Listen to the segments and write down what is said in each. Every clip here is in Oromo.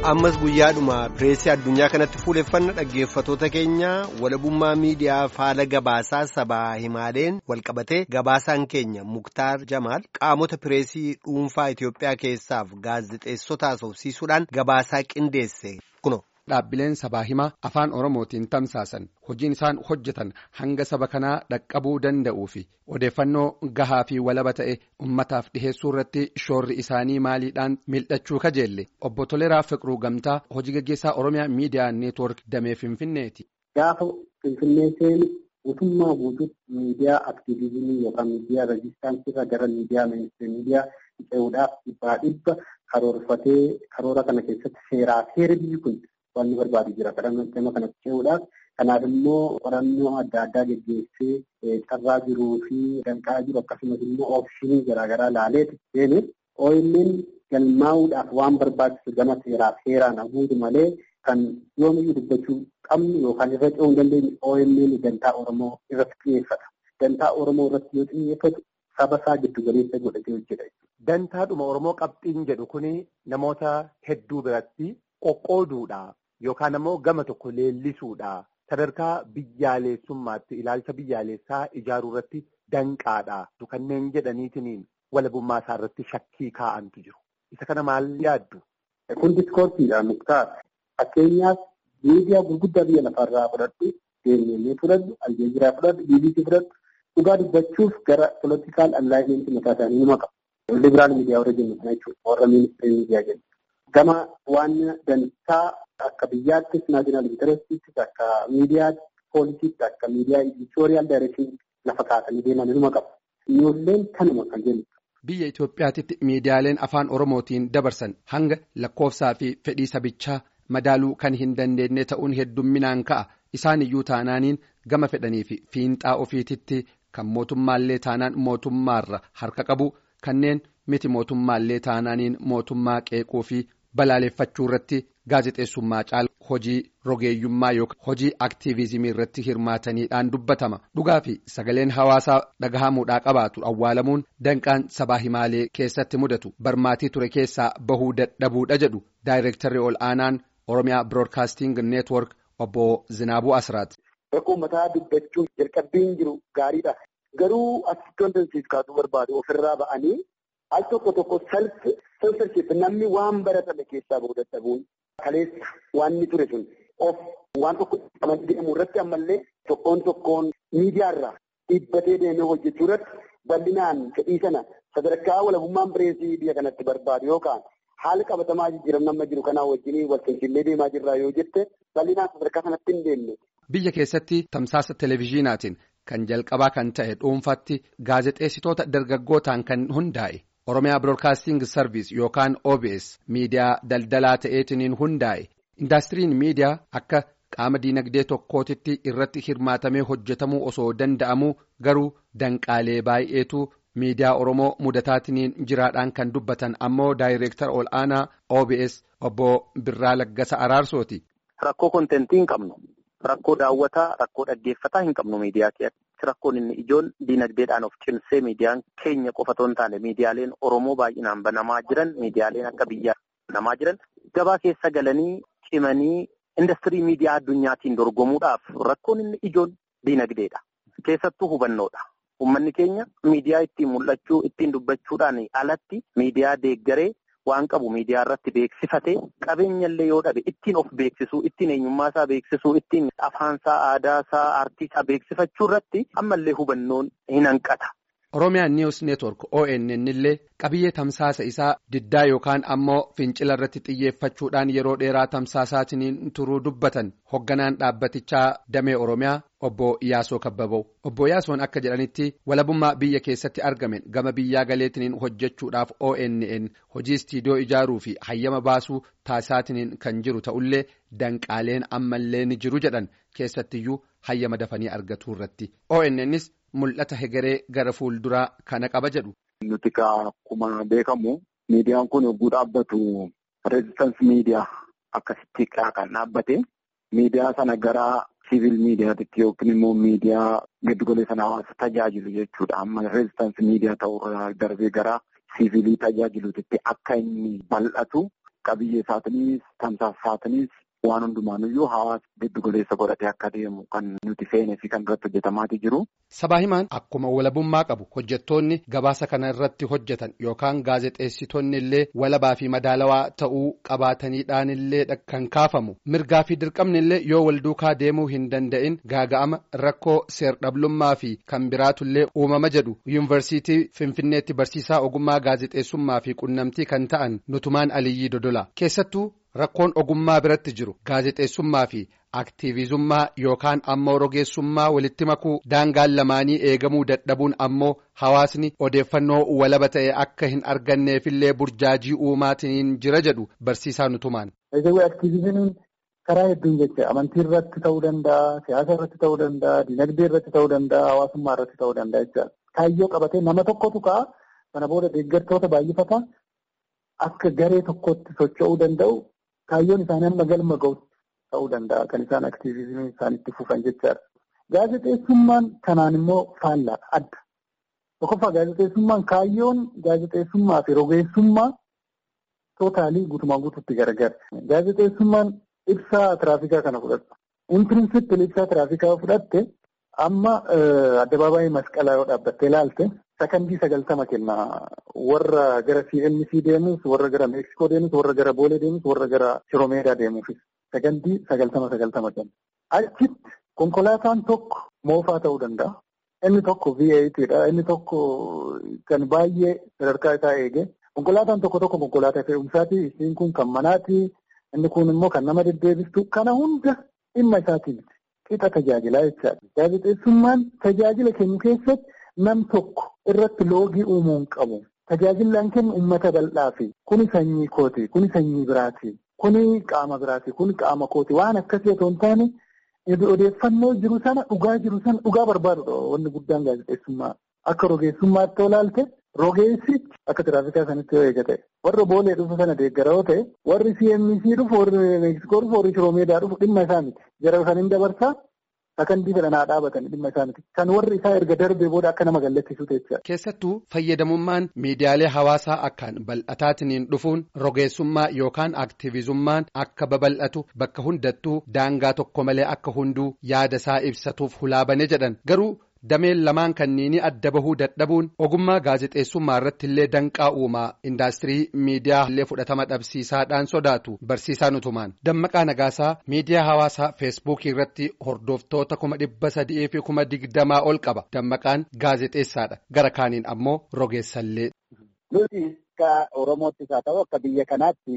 ammas guyyaadhuma pireesii addunyaa kanatti fuuleffanna dhaggeeffatoota keenya walabummaa miidiyaa faala gabaasaa sabaa himaaleen walqabatee gabaasaan keenya muktaar jamaal qaamota pireesii dhuunfaa Itoophiyaa keessaaf gaazexeessota haasofsiisuudhaan gabaasaa qindeesse kuno. Dhaabbileen sabaa himaa afaan Oromootiin tamsaasan hojiin isaan hojjetan hanga saba kanaa dhaqqabuu danda'uu fi odeeffannoo gahaa fi walaba ta'e ummataaf dhiheessuu irratti shoorri isaanii maaliidhaan mil'achuu kajeelle obbo Toleraa Fiqiruu Gamtaa hojii gaggeessaa Oromiyaa Miidiyaa Neetwoork Damee Finfinneeti. Gaafa Finfinnee seenu guutummaa guutuutti miidiyaa aktiivizimii yookaan miidiyaa reejistaansiirra gara miidiyaa miidiyaa ce'uudhaaf dhibbaa dhibba karoorfatee karoora kana keessatti seeraa seera biyyi kun. Wanni barbaadu jira kadhannoo kanatti ce'uudhaaf kanaaf immoo qorannoo adda addaa geggeessee carraa jiruu fi danqaa jiru akkasumas immoo oopshinii garaagaraa laaleeti seene OMN galmaa'uudhaaf waan barbaachisu gama seeraa seeraan haguutu malee kan yoomiyyuu dubbachuu qabnu yookaan irra ce'uu hin dandeenye OMN dantaa Oromoo irratti xiyyeeffata. Dantaa Oromoo irratti yoo xiyyeeffatu saba isaa giddu galeessa godhatee hojjeta. Dantaadhuma Oromoo qabxiin jedhu kuni namoota hedduu biratti qoqqooduudha. Yookaan ammoo gama tokko leellisuudha. Sadarkaa biyyaalessummaatti ilaalcha biyyaalessaa ijaaruu irratti danqaadha. Kanneen jedhaniitiin walabummaa isaa irratti shakkii kaa'antu jiru. Isa kana maal yaaddu? Kun diskoorsiidha muktaar. Fakkeenyaaf miidiyaa gurguddaa biyya lafarraa fudhadhu, deemnee fudhadhu, aljeeziraa fudhadhu, BBC fudhadhu. Dhugaa dubbachuuf gara poolitikaal allaayimentii mataa isaanii nima qabu. Libiraal miidiyaa warra jennu kana jechuudha. Warra ministeera miidiyaa jennu. Gama waan dantaa akka biyyaattis naashinaal intarestiittis akka miidiyaa poolisiitti akka miidiyaa editoriyaal daayireekshiniitti lafa kaasanii deeman numa qabu. Ijoolleen kanuma kan jennu. Biyya Itoophiyaatitti miidiyaaleen afaan Oromootiin dabarsan hanga lakkoofsaa fi fedhii sabichaa madaaluu kan hin dandeenye ta'uun heddumminaan ka'a. Isaan iyyuu taanaaniin gama fedhanii fi fiinxaa ofiititti kan mootummaallee taanaan mootummaarra harka qabu kanneen miti mootummaallee taanaaniin mootummaa qeequu fi balaaleffachuu irratti gaazexeessummaa caala hojii rogeeyyummaa yookaan hojii aktiivizimii irratti hirmaataniidhaan dubbatama dhugaa fi sagaleen hawaasaa dhagahamuudhaa qabaatu awwaalamuun danqaan sabaa himaalee keessatti mudatu barmaatii ture keessaa bahuu dadhabuudha jedhu daayireektarri ol aanaan oromiyaa biroodkaasting neetwork obbo Zinaabuu Asraat. Rakkoo mataa dubbachuun jalqabbiin jiru gaariidha. Garuu asitti wanta nuti kaasuu barbaadu ofirraa ba'anii al tokko tokko salphi censorship namni waan baratame keessaa bahu dadhabuun kaleessa waan inni ture sun of waan tokko qaban deemu irratti ammallee tokkoon tokkoon miidiyaarraa dhiibbatee deemee hojjechuu irratti bal'inaan fedhii sana sadarkaa walabummaan pireesii biyya kanatti barbaadu yookaan haala qabatamaa jijjiiramu nama jiru kanaa wajjin wal finfinnee deemaa jirraa yoo jette bal'inaan sadarkaa sanatti hin deemne. Biyya keessatti tamsaasa televezyiinaatiin kan jalqabaa kan ta'e dhuunfaatti gaazexeessitoota dargaggootaan kan hundaa'e. Oromiyaa Broadcasting Service yookaan OBS miidiyaa daldalaa ta'eetiniin hundaa'e indaastiriin miidiyaa akka qaama diinagdee tokkootitti irratti hirmaatamee hojjetamuu osoo danda'amuu garuu danqaalee baay'eetu miidiyaa Oromoo mudataatiniin jiraadhaan kan dubbatan ammoo daayireektar ol aanaa OBS obbo Birraa Laggasa Araarsooti. Rakkoo kontentii hin qabnu. Rakkoo daawwataa, rakkoo dhaggeeffataa hin qabnu miidiyaa keessatti. Rakkoon inni ijoon diinagdeedhaan of cimsee miidiyaan keenya qofa otoo hin taane miidiyaaleen Oromoo baay'inaan banamaa jiran miidiyaaleen akka biyyaa banamaa jiran gabaa keessa galanii cimanii industirii miidiyaa addunyaatiin dorgomuudhaaf rakkoon inni ijoon diinagdeedha. Keessattuu hubannoodha. Uummanni keenya miidiyaa ittiin mul'achuu ittiin dubbachuudhaan alatti miidiyaa deeggaree waan qabu miidiyaa irratti beeksifatee qabeenyallee yoo dhabe ittiin of beeksisuu ittiin eenyummaa isaa beeksisuu ittiin afaansaa aadaasaa aartiisaa beeksifachuu irratti ammallee hubannoon hin hanqata. Oromiyaan News Network ONN illee qabiyyee tamsaasa isaa diddaa yookaan ammoo fincila irratti xiyyeeffachuudhaan yeroo dheeraa tamsaasaatiin turuu dubbatan hogganaan dhaabbatichaa damee Oromiyaa obbo Iyaasoo Kabbaboo. Obbo Iyaasoon akka jedhanitti walabummaa biyya keessatti argamen gama biyyaa galeetiniin hojjechuudhaaf ONN hojii istiidiyoo ijaaruu fi hayyama baasuu taasisaatiin kan jiru ta'ullee danqaaleen ammallee ni jiru jedhan keessattiyyuu hayyama dafanii argatuu irratti. ONNs mul'ata hegeree gara fuulduraa kana qaba jedhu. Nuti akkuma beekamu miidiyaan kun yogguu dhaabbatu reezistansi miidiyaa akkasitti kan dhaabbate miidiyaa sana gara siivil miidiyaatitti yookiin immoo miidiyaa giddugaleessa hawaasa tajaajilu jechuudha. Amma reezistansi miidiyaa ta'urraa darbee gara siivilii tajaajiluutitti akka inni bal'atu qabiyyee isaatiinis tamsaasa isaatiinis waan hundumaanuyyuu hawaasa giddu galeessa godhatee akka deemu kan nuti feenee fi kan irratti hojjetamaatii jiru. Sabaa himaan akkuma walabummaa qabu hojjettoonni gabaasa kana irratti hojjetan yookaan gaazexeessitoonni illee walabaa fi madaalawaa ta'uu qabaataniidhaan illee kan kaafamu mirgaa fi dirqamni illee yoo wal duukaa deemuu hin danda'in gaaga'ama rakkoo seer-dhablummaa fi kan biraatu illee uumama jedhu yuunivarsiitii finfinneetti barsiisaa ogummaa gaazexeessummaa fi qunnamtii kan ta'an nutumaan aliyyii dodola keessattuu. Rakkoon ogummaa biratti jiru gaazexeessummaa fi aktiivizummaa yookaan ammoo rogeessummaa walitti makuu daangaan lamaanii eegamuu dadhabuun ammoo hawaasni odeeffannoo walaba ta'e akka hin arganneefillee burjaajii uumaatiin jira jedhu barsiisaa nutumaan. Aktiivizimiin karaa hedduun jecha amantii irratti ta'uu danda'a, siyaasa irratti ta'uu danda'a, dinagdee irratti ta'uu danda'a, hawaasummaa irratti ta'uu danda'a jecha kaayyoo qabatee nama tokkotu ka'a kana booda deeggartoota baay'ifata akka garee tokkotti socho'uu danda'u. Kaayyoon isaanii amma galma ga'utti ta'uu danda'a kan isaan aktiivizimii isaaniitti fufan jechaadha. Gaazexeessummaan kanaan immoo faallaadha adda. Tokkoffaa gaazexeessummaan kaayyoon gaazexeessummaa fi rogeessummaa tootaalii guutumaa guutuutti garagara. Gaazexeessummaan ibsaa tiraafikaa kana fudhata. Inpirinsipil ibsaa tiraafikaa fudhatte amma addabaabaayii masqalaa yoo dhaabbattee ilaalte sakandii sagaltama kenna warra gara CMC deemus warra gara Meeksikoo deemus warra gara Boolee deemus warra gara Shiroomeedaa deemuufis sakandii sagaltama sagaltama kenna. Achitti konkolaataan tokko moofaa ta'uu danda'a. Inni tokko V8dha. Inni tokko kan baay'ee sadarkaa isaa eege. Konkolaataan tokko tokko konkolaataa fe'umsaati. Isiin kun kan manaati. Inni kun immoo kan nama deddeebistu. Kana hunda dhimma isaatiin qixa tajaajilaa jechaadha. Gaazexeessummaan tajaajila kennu keessatti nam tokko irratti loogii uumuu hin qabu. Tajaajilaan kennu uummata bal'aafi. Kuni sanyii kooti. Kuni sanyii biraati. Kuni qaama biraati. Kuni qaama kooti. Waan akkasii otoo hin taane odeeffannoo jiru sana dhugaa jiru sana dhugaa barbaadudha wanni guddaan gaazexeessummaa. Akka rogeessummaatti olaalte rogeessi akka tiraafikaa sanitti yoo eegate warra boolee dhufu sana deeggara yoo ta'e warri CMC dhufu warri Meeksikoo dhufu warri Shiroomeedaa dhufu dhimma isaa miti. Jara kan hin dabarsaa sakandii fedhan haa dhaabatan dhimma isaa miti. Kan warri isaa erga darbee booda akka nama gallachiisu jecha. Keessattuu fayyadamummaan miidiyaalee hawaasaa akkaan bal'ataatiin dhufuun rogeessummaa yookaan aktiivizummaan akka babal'atu bakka hundattuu daangaa tokko malee akka hunduu yaada isaa ibsatuuf hulaabane jedhan garuu. dameen lamaan kanniini adda bahuu dadhabuun ogummaa gaazexeessummaa irratti illee danqaa uumaa indaastirii miidiyaa illee fudhatama dhabsiisaadhaan sodaatu barsiisaa nutumaan dammaqaa nagaasaa miidiyaa hawaasaa feesbuukii irratti hordoftoota kuma dhibba sadii fi kuma digdamaa ol qaba dammaqaan gaazexeessaadha gara kaaniin ammoo rogeessallee. nuti akka oromoottis haa ta'u akka biyya kanaatti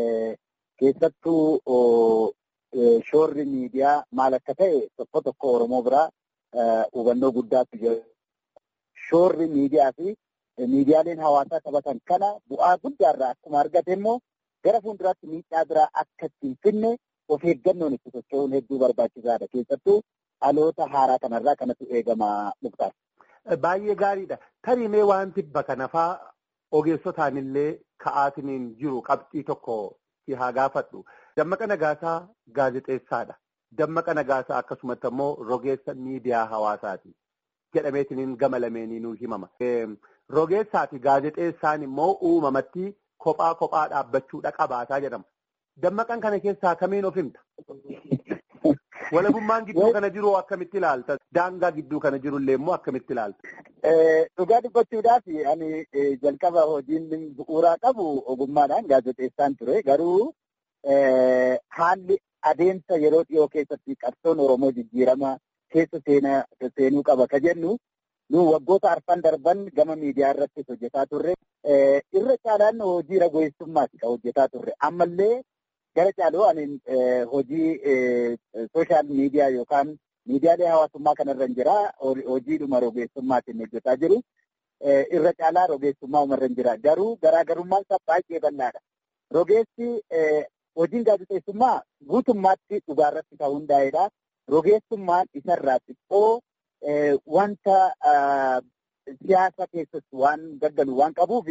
keessattuu shoorri miidiyaa maal akka ta'e tokko tokko oromoo biraa. hubannoo guddaatu jira. Shoorri miidiyaa fi miidiyaaleen hawaasaa taphatan kana bu'aa guddaarraa akkuma argate immoo gara fuulduraatti miidhaa biraa akka ittiin finne of eeggannoon itti socho'uun hedduu barbaachisaadha. Keessattuu dhaloota haaraa kanarraa kanatu eegama muktaar. Baay'ee gaariidha. Tarimee wanti bakka nafaa ogeessotaan illee ka'aatiniin jiru qabxii tokko si haa gaafadhu. Dammaqa Nagaasaa gaazexeessaadha. Dammaqa Nagaasaa akkasumatti immoo rogeessa miidiyaa hawaasaati. Jedhameetiniin gama lameeninuu himama. Rogeessaa fi gaazexeessaan immoo uumamatti kophaa kophaa dhaabbachuudha qabaataa jedhama. Dammaqan kana keessaa kamiin of himta? Walabummaan gidduu kana jiru akkamitti ilaalta? Daangaa gidduu kana jirullee immoo akkamitti ilaalta? Dhugaa dubbachuudhaaf ani jalqaba hojiin bu'uuraa qabu ogummaadhaan gaazexeessaan ture. Garuu haalli adeemsa yeroo dhiyoo keessatti qabsoon Oromoo jijjiirama keessa seenuu qaba ka jennu nu waggoota arfan darban gama miidiyaa irratti hojjetaa turre. Irra caalaan hojii rogeessummaati kan hojjetaa turre. Ammallee gara caaloo ani hojii sooshaal miidiyaa yookaan miidiyaalee hawaasummaa kanarra hin jira. Hojiidhuma rogeessummaatiin hojjetaa jiru. Irra caalaa rogeessummaa umarra hin jira. Garuu garaagarummaan isaa baay'ee bal'aadha. Rogeessi hojiin gaazexeessummaa guutummaatti dhugaarratti kan hundaa'edha. Rogeessummaan isarraa xiqqoo wanta siyaasa keessatti waan gaggalu waan qabuuf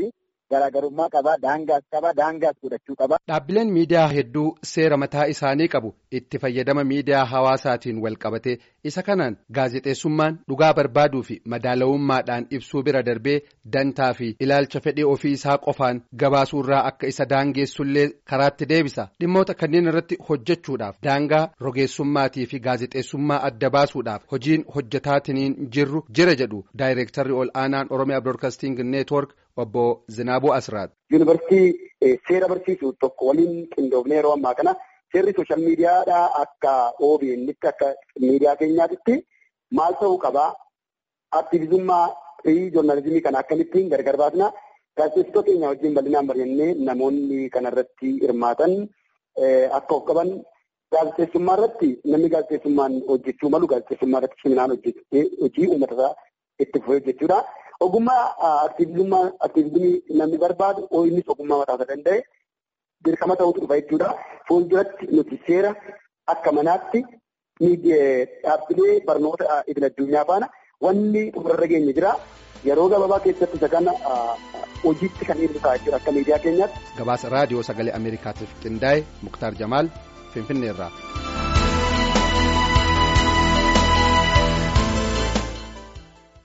garaagarummaa qaba daangaas qaba daangaas godhachuu qaba. Dhaabbileen miidiyaa hedduu seera mataa isaanii qabu itti fayyadama miidiyaa hawaasaatiin wal qabate isa kanaan gaazexeessummaan dhugaa barbaaduu fi madaalawummaadhaan ibsuu bira darbee dantaa fi ilaalcha fedhii ofii isaa qofaan gabaasuurraa akka isa daangeessullee karaatti deebisa dhimmoota kanneen irratti hojjechuudhaaf daangaa rogeessummaatii fi gaazexeessummaa adda baasuudhaaf hojiin hojjetaatiniin jirru jira jedhu daayireektarri ol aanaan oromiyaa broadcasting network obbo Zinaabuu Asraat. Yuunivarsiitii seera barsiisuu tokko waliin qindoofnee yeroo ammaa kana seerri sooshaal miidiyaadhaa akka OBN akka miidiyaa keenyaatitti maal ta'uu qabaa? Aktiivizummaa fi joornaalizimii kana akkamittiin gargar baasna? Gaazexeessitoota keenya wajjin bal'inaan mari'annee namoonni kanarratti hirmaatan akka of qaban gaazexeessummaa irratti namni gaazexeessummaan hojjechuu malu gaazexeessummaa irratti seminaan hojii uummata itti fufee hojjechuudha. Ogummaa aktiivizummaa aktiivizimii namni barbaadu innis ogummaa mataa isaa danda'e dirqama ta'utu dhufa jechuudha. Fuulduratti nuti seera akka manaatti dhaabbilee barnoota idil addunyaa faana wanni xumurarra geenye jira. Yeroo gabaabaa keessatti isa kana hojiitti kan inni ta'a jechuudha akka miidiyaa keenyaatti. Gabaasa raadiyoo sagalee Ameerikaatiif qindaa'e Muktaar Jamaal Finfinneerraa.